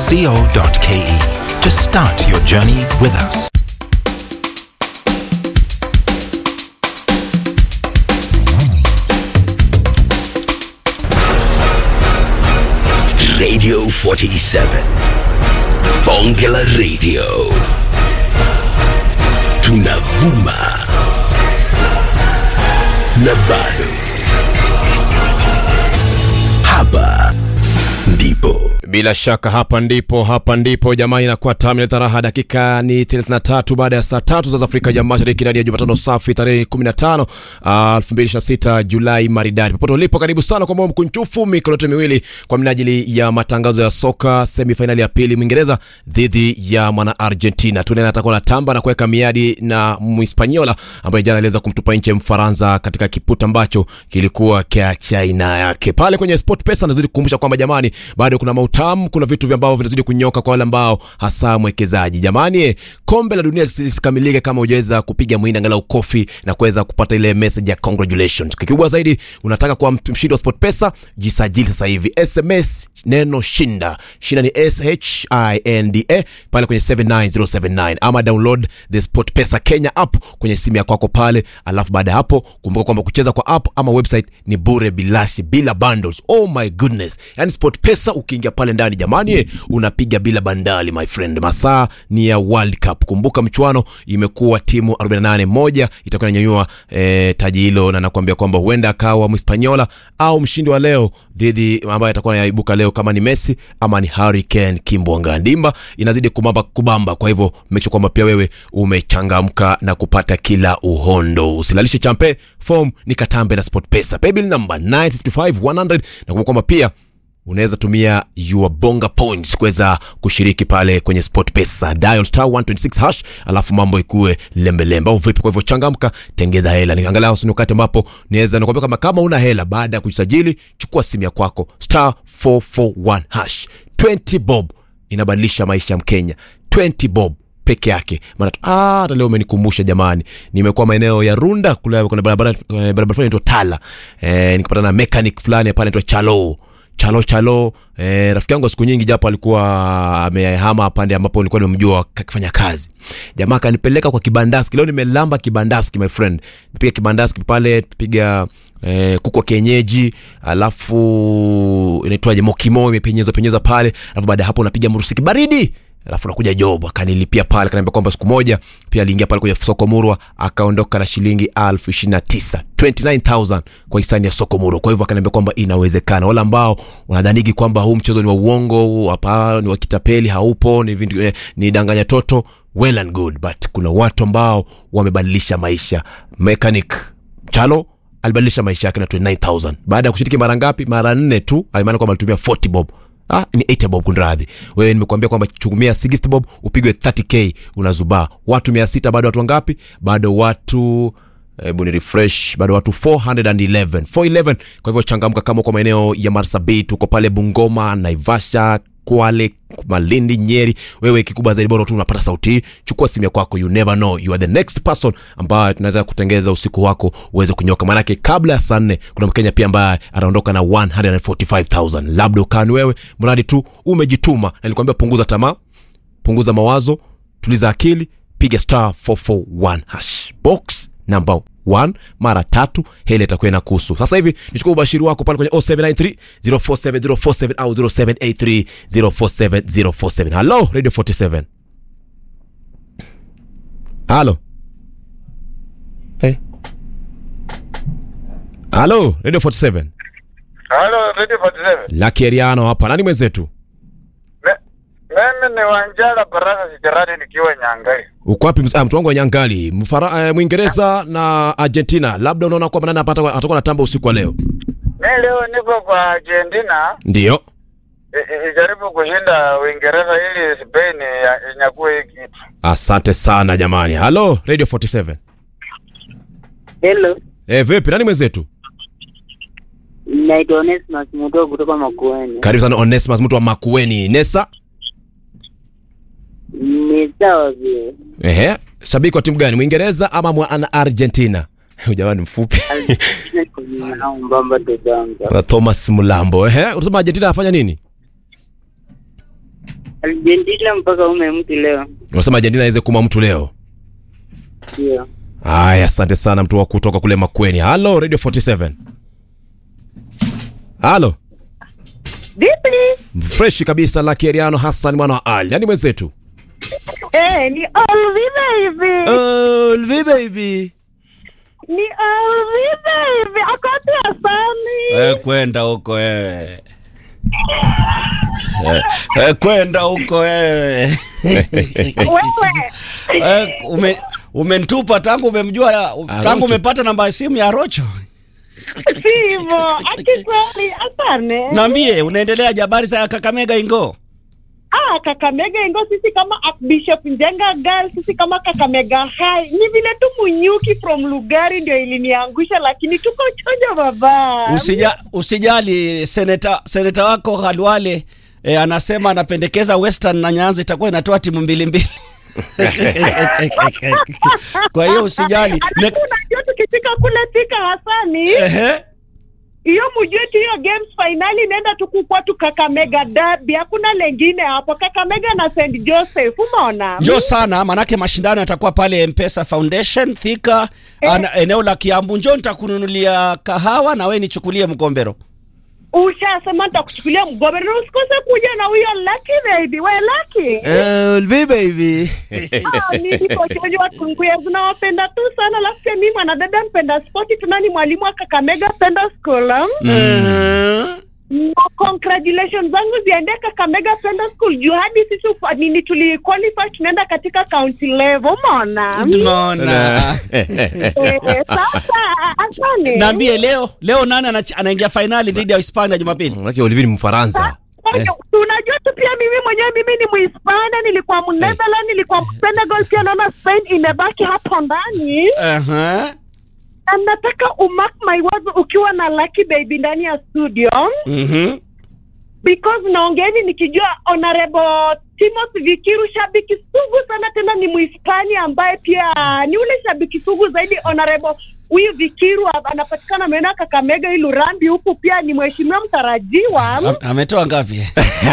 to start your journey with us. Radio 47 Bonge la Radio tunavuma na bado hapa ndipo Bila shaka hapa ndipo hapa ndipo jamani, inakuwa tamu na raha. Dakika ni 33 baada ya saa tatu za Afrika ya Mashariki, ndani ya Jumatano safi tarehe 15 ah, 2026 Julai maridadi. Popote ulipo, karibu sana kwa moyo mkunjufu, mikono yote miwili kwa minajili ya matangazo ya soka semi finali ya pili, Mwingereza dhidi ya mwana Argentina. Tunaenda atakuwa na tamba na kuweka miadi na Mhispaniola ambaye jana aliweza kumtupa nje Mfaransa katika kiputa ambacho kilikuwa kia China yake pale kwenye Sport Pesa. Nazidi kukumbusha kwamba jamani, bado kuna mautamu, kuna vitu vya ambavyo vinazidi kunyoka kwa wale ambao hasa mwekezaji. Jamani, eh, kombe la dunia lisikamilike kama hujaweza kupiga mwindi angalau kofi na kuweza kupata ile message ya congratulations. Kikubwa zaidi, unataka kuwa mshindi wa Sport Pesa, jisajili sasa hivi. SMS neno shinda, shinda ni S H I N D A pale kwenye 79079 ama download the Sport Pesa Kenya app kwenye simu yako kwako pale, alafu baada ya hapo kumbuka kwamba kucheza kwa app ama website ni bure bilashi bila bundles. Oh my goodness, yani Sport Pesa ukiingia pale ndani jamani, eh, unapiga bila bandali my friend. Masaa ni ya World Cup. Kumbuka mchuano imekuwa timu 48 moja itakuwa inanyanyua eh, taji hilo, na nakwambia kwamba huenda akawa Mhispaniola au mshindi wa leo dhidi ambaye atakuwa anaibuka leo kama ni Messi ama ni Harry Kane Kimbwanga. Ndimba inazidi kubamba kubamba, kwa hivyo make sure kwamba pia wewe umechangamka na kupata kila uhondo. Usilalishe champe, form ni katambe na Sport Pesa. Paybill number 955100 na kumbuka kwamba pia unaweza tumia your bonga points kuweza kushiriki pale kwenye sport pesa dial star 126 hash alafu mambo ikue lembelembe au vipi kwa hivyo changamka tengeza hela ni angalau sini wakati ambapo niweza nakwambia kama kama una hela baada ya kujisajili chukua simu ya kwako star 441 hash 20 bob inabadilisha maisha ya mkenya 20 bob peke yake maana ah, hata leo umenikumbusha jamani nimekuwa maeneo ya runda kule kuna barabara eh, barabara fulani inaitwa tala eh, nikapata na mechanic fulani pale inaitwa chalo chalo chalo eh, rafiki yangu wa siku nyingi japo alikuwa amehama pande ambapo nilikuwa nimemjua akifanya kazi jamaa akanipeleka kwa kibandaski leo nimelamba kibandaski my friend nipiga kibandaski pale tupiga eh, kuku wa kienyeji alafu inaitwaje mokimo imepenyezwa penyezwa pale alafu baada ya hapo unapiga mrusiki baridi alafu nakuja job akanilipia pale kaniambia kwamba siku moja pia aliingia pale kwenye soko murwa akaondoka na shilingi elfu ishirini na tisa 29000 kwa hisani ya soko murwa kwa hivyo akaniambia kwamba inawezekana wale ambao wanadhaniki kwamba huu mchezo ni wa uongo hapa ni wa kitapeli haupo ni, vindu, eh, ni danganya toto well and good but kuna watu ambao wamebadilisha maisha mechanic chalo alibadilisha maisha yake na 29000 baada ya kushiriki mara ngapi mara nne tu alimaana kwamba alitumia 40 bob Ah, ni 80 bob kunradhi wewe nimekuambia kwamba chumia 60 bob upigwe 30k unazubaa watu 600 bado watu wangapi bado watu hebu ni refresh bado watu 411 411 kwa hivyo changamka kama kwa maeneo ya marsabit uko pale bungoma naivasha kwale malindi nyeri wewe kikubwa zaidi bora tu unapata sauti hii chukua simu ya kwako you never know you are the next person ambaye tunaweza kutengeza usiku wako uweze kunyoka maanake kabla ya saa nne kuna mkenya pia ambaye anaondoka na 145000 labda ukani wewe mradi tu umejituma na nilikwambia punguza tamaa punguza mawazo tuliza akili piga star 441 hash box number 1 mara tatu hele itakuwa inakuhusu sasa hivi nichukua ubashiri wako pale kwenye 0793 047047 au 0783 047047 halo radio 47 halo hey. halo radio 47 Halo, Radio 47. lakeriano hapa nani mwenzetu Me- Mimi ni Wanjala Baraka Sijarani nikiwa Nyangai. uko wapi ms- ah, mtu wangu wa nyangali Mfara, eh, mwingereza na argentina labda unaona kwamba nani apata atakuwa na tamba usiku wa leo Mi leo niko kwa Argentina ndio i- i- ijaribu kushinda Uingereza ili Spain ya- inyakue hii kitu. asante sana jamani halo radio 47 Hello, eh, vipi nani mwenzetu naitwa Onesmus Mutoa kutoka Makueni. karibu sana onesimus mtu wa makueni nesa Ni sawa vile. ehe shabiki wa timu gani mwingereza ama mwana argentina Huyu jamani mfupi Au mbamba dodanga. na thomas mlambo ehe unasema argentina afanya nini Argentina mpaka ume mtu leo. unasema Argentina aweze kuma mtu leo Ndio. haya asante sana mtu wa kutoka kule makweni halo radio 47 halo Vipi? freshi kabisa la kieriano hassan mwana wa ali yani mwenzetu Eh, ni Olvi baby. Olvi baby Ni Olvi baby. Akati asani. Eh, kwenda huko wewe Eh, eh, kwenda huko wewe Wewe. Eh, ume umenitupa tangu umemjua tangu Arocho. umepata namba ya simu ya Rocho. Sivyo. Akikweli asane. Naambie unaendelea jabari za Kakamega Ingo. Ah, Kakamega ingo sisi kama Archbishop Njenga girl, sisi kama Kakamega High. Ni vile tu Munyuki from Lugari ndio iliniangusha lakini tuko chojo baba. Usija, usijali seneta seneta wako Halwale eh, anasema anapendekeza Western na Nyanza itakuwa inatoa timu mbili mbili. Kwa hiyo usijali. Ne- Alafu unajua tukifika kule Thika Hasani, Ehe. hiyo mjue tu hiyo games finali inaenda tu kukua tu Kakamega derby, hakuna lengine hapo. Kakamega na St Joseph, umeona? Njoo sana manake mashindano yatakuwa pale Mpesa Foundation Thika ana, eneo la Kiambu. Njoo nitakununulia kahawa na wewe nichukulie mgombero. Ushasema nitakuchukulia mgombe na usikose kuja na huyo Lucky baby. We Lucky. Olvi baby Ah, mimi kochojo wa Kunguya zinawapenda tu sana, alafu pia mimi mwanadada mpenda spoti, tunani mwalimu wa Kakamega Penda School. ah. Na congratulations zangu ziende Kakamega Penda School juu hadi sisi ufa- nini tuli qualify tunaenda katika county level, umeona? Tunaona. Eh, Sasa asante. Naambie leo leo nani anach- anaingia fainali dhidi ya Hispania Jumapili? manake Olvi ni mfaransa Unajua tu pia mimi mwenyewe mimi ni Muhispania, nilikuwa Mnetherland, nilikuwa Senegal, pia naona Spain imebaki hapo ndani. Aha. Na nataka umark my words ukiwa na Lucky Baby ndani ya studio Mhm. because naongeeni nikijua Honorable Timothy Vikiru, shabiki sugu sana, tena ni Muhispania ambaye pia ni ule shabiki sugu zaidi. Honorable huyu Vikiru anapatikana maeneo ya Kakamega, Ilurambi huku, pia ni mheshimiwa mtarajiwa Am- Ametoa ngapi?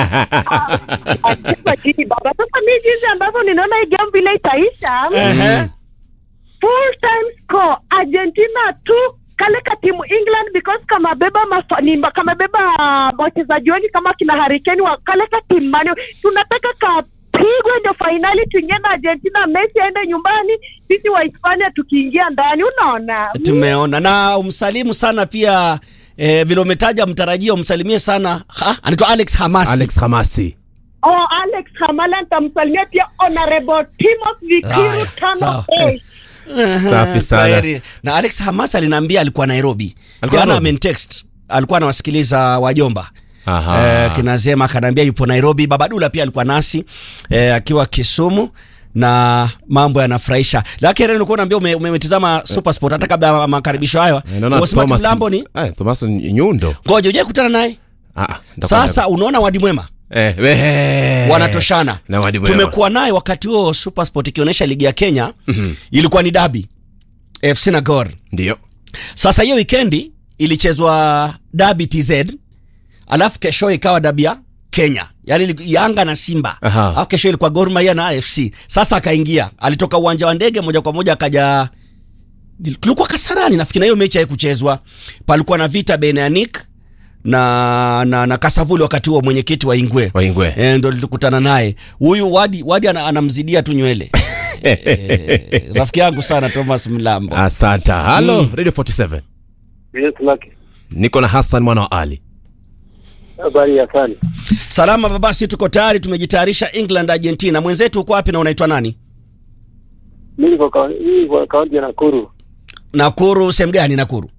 Acheza chini baba. Sasa mi jinsi ambavyo ninaona hii game vile itaisha, Ehe. full time score Argentina tu kale ka timu England because kamabeba mafa- ni- kamebeba wachezaji wengi kama kina Harikeni wa kale ka timu mani, tunataka kapigwe ndio fainali tuingie na Argentina, Messi aende nyumbani, sisi wa Hispania tukiingia ndani, unaona Tumeona na umsalimu sana pia eh, vile umetaja mtarajia umsalimie sana ha? anaitwa Alex Hamasi. alex hamasi Oh, Alex Hamala nitamsalimia pia Honorable Timothy Vikiru Haya, tano sawa. A. Safi sana. Kwaheri. Na Alex Hamasi aliniambia alikuwa Nairobi. Alikuwa Jana Nairobi? amenitext. Alikuwa anawasikiliza wajomba. Aha. Eh, kinazema akaniambia yupo Nairobi. Babadula pia alikuwa nasi eh, akiwa Kisumu na mambo yanafurahisha. Lakini nilikuwa naambia ume, umetizama Supersport hata kabla ya makaribisho hayo. Eh, naona Wasema Thomas- Mlambo ni Eh, Thomas Nyundo ngoja uje kutana naye. Ah, ah, nitakwenda- Sasa unaona wadi mwema eh, eh, wanatoshana. na wadi mwema. Tumekuwa naye wakati huo Supersport ikionyesha ligi ya Kenya ilikuwa ni dabi FC na Gor. ndio Sasa hiyo wikendi ilichezwa dabi TZ, alafu kesho ikawa dabi ya Kenya, yaani ili- Yanga na Simba, Aha. alafu kesho ilikuwa Gor Mahia na AFC. Sasa akaingia, alitoka uwanja wa ndege moja kwa moja akaja, tulikuwa Kasarani nafikiri, na hiyo mechi haikuchezwa. Palikuwa na vita baina ya Nick na na, na Kasavuli wakati huo mwenyekiti wa Ingwe waingwe Eh, ndo tulikutana naye huyu wadi wadi ana, anamzidia tu nywele eh, rafiki yangu sana Thomas Mlambo asanta halo radio 47 Yes, Lucky. niko na hassan mwana wa ali Habari ya sana. salama babasi tuko tayari tumejitayarisha England Argentina mwenzetu uko wapi na unaitwa nani Mimi niko kaunti niko kaunti ya Nakuru. Nakuru sehemu gani Nakuru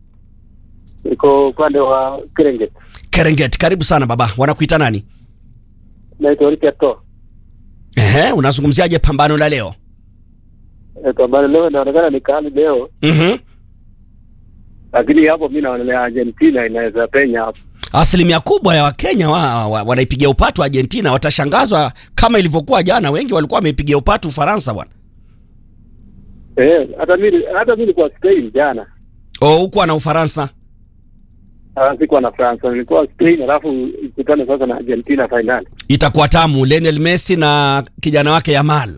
Niko upande wa Serengeti. Serengeti karibu sana baba wanakuita nani Naitwa Richard To. Ehe, unazungumziaje pambano la leo Eh, Pambano leo inaonekana ni kali leo, Mhm. lakini hapo mimi naonelea Argentina inaweza penya hapo. asilimia kubwa ya Wakenya wa, wa, wanaipigia upatu Argentina watashangazwa kama ilivyokuwa jana wengi walikuwa wameipigia upatu Ufaransa bwana Eh, hata mimi hata mimi nilikuwa Spain jana. oh huko na Ufaransa Ah, sikuwa na France, nilikuwa Spain, alafu ikutane sasa na Argentina finali. itakuwa tamu Lionel Messi na kijana wake Yamal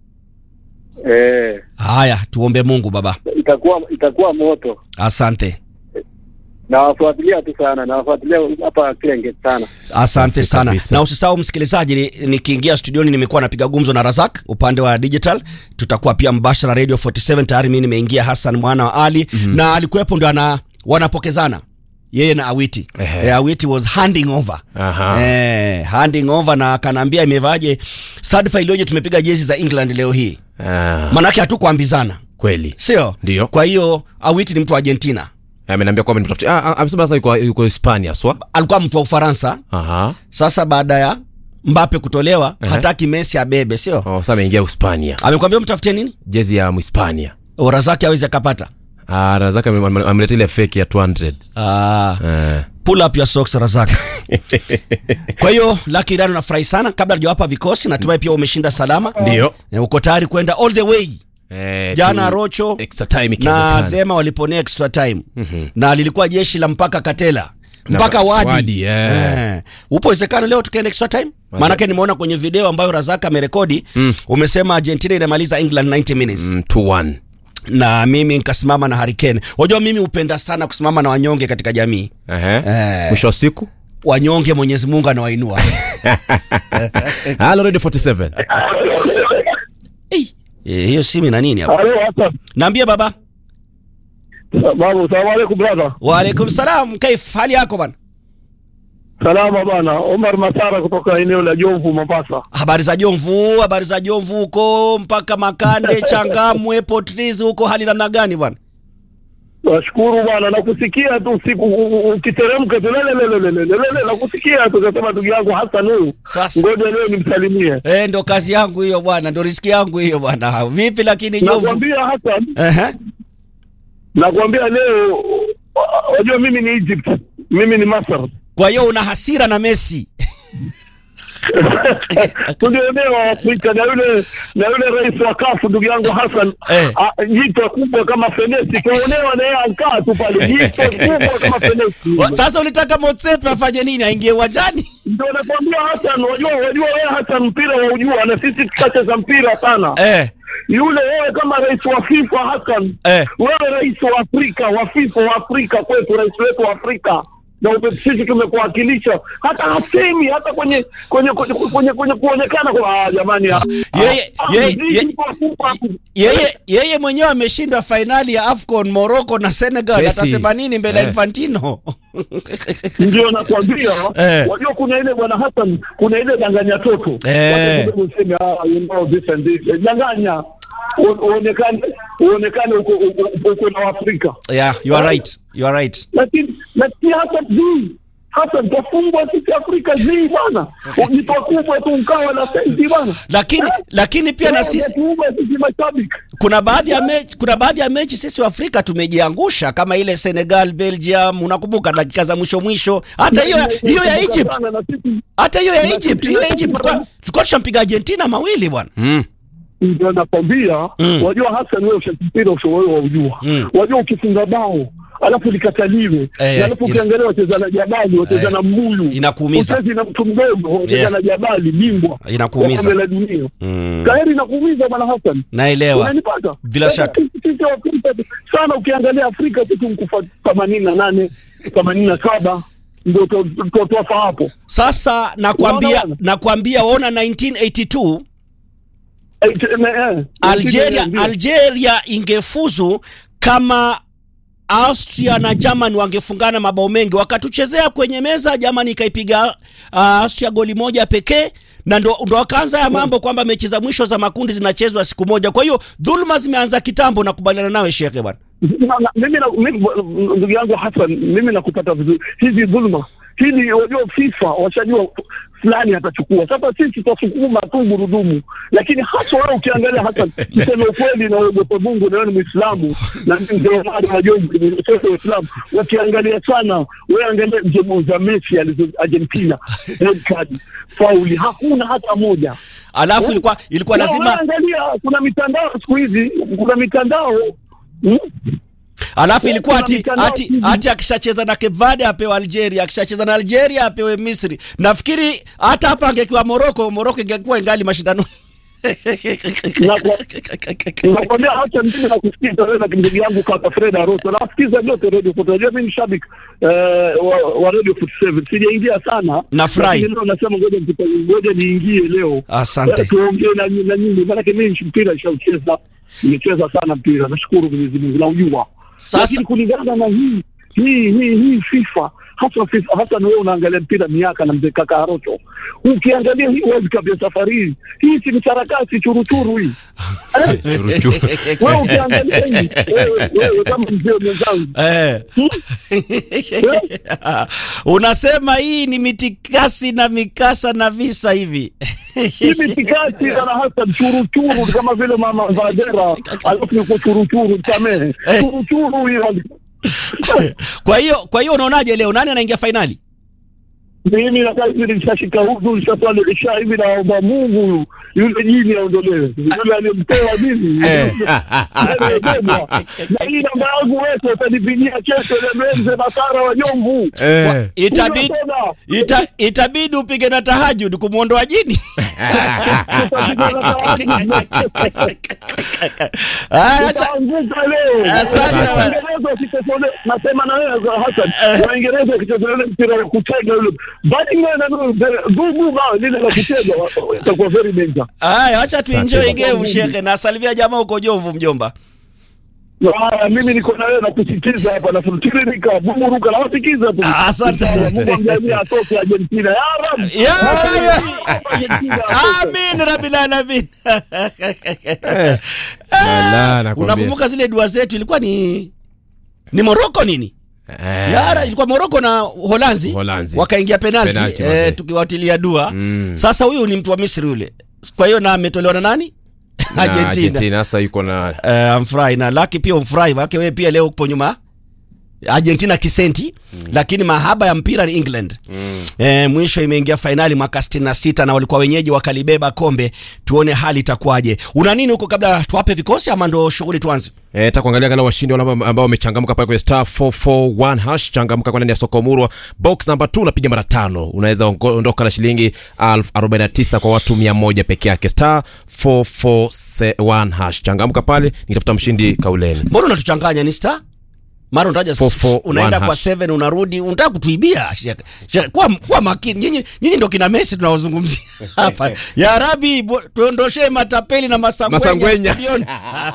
Eh, haya tuombe Mungu baba itakuwa itakuwa moto. asante Nawafuatilia tu sana, nawafuatilia hapa Klenge sana. asante sana kabisa. na usisahau msikilizaji ni- nikiingia studioni nimekuwa napiga gumzo na Razak upande wa digital tutakuwa pia mbashara radio 47 tayari mimi nimeingia Hassan mwana wa Ali mm-hmm. na alikuwepo ndo ana wanapokezana yeye na Awiti Ehe. eh, Awiti was handing over Aha. eh, handing over na akanaambia imevaje sadfa iliyoje tumepiga jezi za England leo hii Ah, manake hatukuambizana kweli sio Ndio. kwa hiyo Awiti ni mtu wa Argentina ameniambia kwamba nimtafutie ah, ah, amesema sasa yuko yuko Hispania swa alikuwa mtu wa Ufaransa aha sasa baada ya Mbappe kutolewa Ehe. hataki Messi abebe sio oh, sasa ameingia Hispania amekwambia mtafutie nini jezi ya Mhispania ora zake awezi akapata ah Razak ame- ame- ameleta ile fake ya 200 ah, eh pull up your socks razak kwa hiyo Lucky Dano nafurahi sana kabla hajawapa vikosi natumai pia umeshinda salama Ndio. Eh, uko tayari kwenda all the way eh jana tu- rocho extra time na ikiwezekana sema waliponea extra time na lilikuwa jeshi la mpaka katela mpaka Na- wadi, Wadi, eh. Eh. upo uwezekano leo tukaenda extra time maanake nimeona kwenye video ambayo razaka amerekodi umesema argentina inamaliza england 90 minutes mm, 2-1 na mimi nikasimama na Hurricane. Wajua mimi hupenda sana kusimama na wanyonge katika jamii. ehe Eh. mwisho wa siku Wanyonge Mwenyezi Mungu anawainua. Hello Radio 47 Eh, eh, hiyo simu ina nini hapa? Halo Hassan. Naambie baba. Babu, salamu alaikum brother. Wa alaikum salam. Kaif hali yako bana? Salama bana. Omar Masara kutoka eneo la Jomvu Mombasa. Habari za Jomvu, habari za Jomvu huko mpaka Makande, Changamwe, Potrizi huko hali namna gani bwana? Nashukuru bwana, nakusikia tu usiku u- u- ukiteremka tu lele lele lele lele lele, nakusikia tu kasema ndugu yangu Hassan huyu. Sasa. Ngoja leo nimsalimie. Eh, ndo kazi yangu hiyo bwana, ndo riziki yangu hiyo bwana. Vipi lakini Jomvu? Nakwambia Hassan, Ehe. nakwambia leo wa- wajua mimi ni Egypt. Mimi ni Masar. Kwa hiyo una hasira na Messi. tulionewa Afrika na yule na yule rais wa kafu ndugu yangu Hassan Eh. ah, jito kubwa kama fenesi kaonewa na yeye ankaa tu pale jito kubwa kama fenesi Wa- Sasa ulitaka Motsepe afanye nini? Aingie uwanjani? ndio nakwambia Hassan wajua wajua wewe Hassan mpira wa ujua na sisi tukacheza mpira sana Eh. yule wewe kama rais wa FIFA Hassan Eh. wewe rais wa Afrika wa FIFA wa Afrika kwetu rais wetu wa Afrika na upe- sisi tumekuwakilisha hata hasemi hata kwenye kwenye kwenye kwenye, kwenye kuonekana kwa ah, jamani ah, Yeye- ah, yeye- mziki ye- kwa kubwa. yeye yeye mwenyewe ameshinda fainali ya AFCON Morocco na Senegal, Messi. atasema nini mbele ya Eh. Infantino? ndio nakwambia Eh. wajua kuna ile bwana Hassan kuna ile danganya toto Eh. Watu kidogo useme ah you know this and this Eh, danganya U- uonekane uonekane uko uko- uko na Afrika yeah, you are right. You are right. lakini lakini hata zii hata tafungwa sisi Afrika zii bwana jipo kubwa tu ukawa na senti bwana Lakini lakini pia na sisi tuume sisi mashabiki kuna baadhi ya mechi, kuna baadhi ya mechi sisi wa Afrika tumejiangusha kama ile Senegal Belgium, unakumbuka dakika za mwisho mwisho, hata hiyo hiyo ya Egypt, Sana na sisi hata hiyo ya Na Egypt, sisi- hiyo ya Egypt tulikuwa tulikuwa tushampiga Argentina mawili bwana. mm. ndio nakwambia Mm. wajua Hassan wewe ushampira ushawewe waujua Mm. wajua ukifunga bao alafu likataliwe Eh, na alafu ina- ukiangalia wacheza na jabali wacheza Eh, na mbuyu inakuumiza. uchezi na mtu mdogo wacheza Yeah. na jabali bingwa Inakuumiza. wa kombe la dunia Mm. tayari inakuumiza bwana Hassan Naelewa. unanipata Bila shaka. Sisi- sisi wa Afrika sana ukiangalia Afrika sisi mkufa themanini na nane themanini na saba ndio to- to- tofa hapo Sasa nakwambia Unaona? nakwambia ona 1982 Eh, t- eh, eh. Algeria Ndio. Algeria ingefuzu kama Austria na Germany wangefungana mabao mengi, wakatuchezea kwenye meza. Germany ikaipiga uh, Austria goli moja pekee, na ndo, ndo wakaanza ya mambo kwamba mechi za mwisho za makundi zinachezwa siku moja. Kwa hiyo dhuluma zimeanza kitambo, nakubaliana nawe shekhe bwana. Na- na- mimi na- mimi- ndugu yangu Hassan, mimi nakupata vizuri. Hizi dhuluma hili, wajua FIFA washajua fulani atachukua. Sasa sisi tutasukuma tu gurudumu, lakini hasa wewe ukiangalia Hassan, tuseme ukweli na uogope Mungu, na wewe ni Muislamu na mimi ndio mali wa Jongo ni sote Waislamu. Ukiangalia sana, wewe angalia mjemo za Messi alizo Argentina, red card, fauli, hakuna hata moja. Alafu ilikuwa ilikuwa Na lazima wewe angalia, kuna mitandao siku hizi, kuna mitandao hmm? alafu ilikuwa Kuna ati, mitandao ati, hivi. ati akishacheza na Cape Verde apewe Algeria, akishacheza na Algeria apewe Misri. Nafikiri hata hapa angekuwa Morocco, Morocco ingekuwa ingali mashindano. nakwambia hata mimi nakusikiza wewe na ndugu yangu kaka Fred Arosa nasikiza yote radio Forty. Unajua mimi ni shabiki eh, wa, wa radio 47 sijaingia sana Nafurahi. Lakini leo nasema ngoja nipita- ngoja niingie leo Asante. Eh, tuongee na na nyinyi maanake mimi mpira nishaucheza nimecheza sana mpira nashukuru Mwenyezi Mungu naujua Sasa- lakini kulingana na hii hii hii hii FIFA hasa FIFA hasa na wewe unaangalia mpira miaka na mzee kaka Arocho ukiangalia hii World Cup ya safari hii hii si ni sarakasi churuchuru hii wewe ukiangalia hii wewe wewe kama mzee mwenzangu Eh. Unasema hii ni mitikasi na mikasa na visa hivi. hii mitikasi na hasa churuchuru ni kama vile mama Vadera alafu niko churuchuru samehe churuchuru hii Kwa hiyo kwa hiyo unaonaje leo nani anaingia fainali? mimi nakaa hivi nishashika hudu nishaswali isha hivi naomba Mungu yule jini aondolewe yule aliyemtoa mimi aliyebebwa. na hii namba yangu wewe utanipigia kesho ile mzee Bakara wa Jomvu Eh. Itabidi Unasema, ita, itabidi upige na tahajud kumwondoa jini. Aya, acha- Utaanguka leo. Asante. Waingereza wakitesole- nasema na wewe Hassan, Waingereza wakicheza ule mpira wa kutega ule batting line na gugu ba lile la kutega wa- itakuwa very danger. Aya, acha tuenjoy Asante. game shekhe, na salimia jamaa uko Jomvu mjomba. Haya, mimi niko na wewe na kusikiza hapa na tiririka bumuruka na wasikiza tu. Ah, asante. Mungu amjalie atoke Argentina. Ya Rab. Ya Rab. Argentina atoke. Amin rabbil alamin. Lala, nakwambia. Unakumbuka zile dua zetu ilikuwa ni ni Morocco nini? Eh. Yara ilikuwa Morocco na Holanzi, Holanzi. wakaingia penalti, Penalti, mazee. eh, tukiwatilia dua Mm. sasa huyu ni mtu wa Misri yule kwa hiyo na ametolewa na nani Na Argentina, Argentina sasa yuko na Eh, amfurahi na Laki pia umfurahi wake wewe pia leo upo nyuma Argentina kisenti lakini mahaba ya mpira ni England eh, mwisho imeingia fainali mwaka 66 na walikuwa wenyeji wakalibeba kombe tuone hali itakuwaje una nini huko kabla tuwape vikosi ama ndo shughuli tuanze Eh, ta kuangalia angalau washindi wale ambao ambao wamechangamka pale kwenye star 441 hash changamka kwa ndani ya soko murwa box number 2 unapiga mara tano unaweza ongo- ondoka na shilingi 1049 kwa watu 100 peke yake star 441 hash changamka pale nitafuta mshindi kauleni mbona unatuchanganya ni star mara unataja Four, four, unaenda one kwa hash. 7 unarudi unataka kutuibia Shek- Shek- kwa, kwa makini nyinyi nyinyi ndio kina Messi tunaozungumzia hapa ya rabi bo- tuondoshee matapeli na masangwenya, Masangwenya. studioni.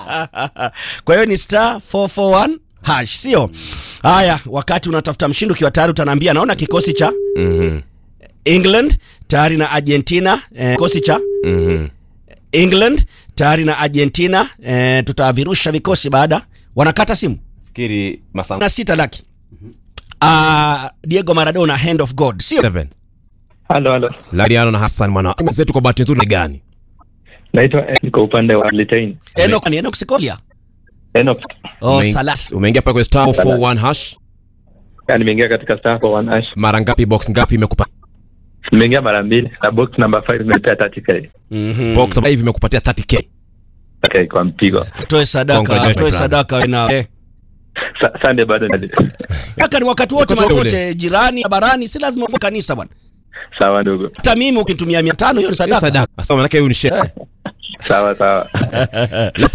kwa hiyo ni star 441 hash sio haya wakati unatafuta mshindi ukiwa tayari utaniambia naona kikosi cha mhm England tayari na Argentina eh, kikosi cha mhm England tayari na Argentina eh, tutavirusha vikosi baada wanakata simu fikiri masango na sita laki uh, Diego Maradona hand of God sio 7 Halo, halo. Lariano na Hassan mwana mwenzetu kwa bahati nzuri ni gani Naitwa Enoch kwa upande wa Litain. Enoch ni Enoch Sikolia Enoch. oh Umeing- Salas umeingia pale kwenye star 441 hash Ya, nimeingia katika star for one hash. mara ngapi box ngapi imekupa Nimeingia mara mbili na box number 5 imepea 30k. mhm box hivi imekupatia 30k Okay, kwa mpigo. toe sadaka Congratulations, toe brother. sadaka na eh. Sa Sunday bado nadi. Kaka ni wakati wote Wakati mahali ule. wote jirani barani si lazima uwe kanisa bwana Sawa ndugu. hata mimi ukinitumia 500 hiyo ni sadaka sadaka sasa maana yake huyu ni shehe Sawa sawa.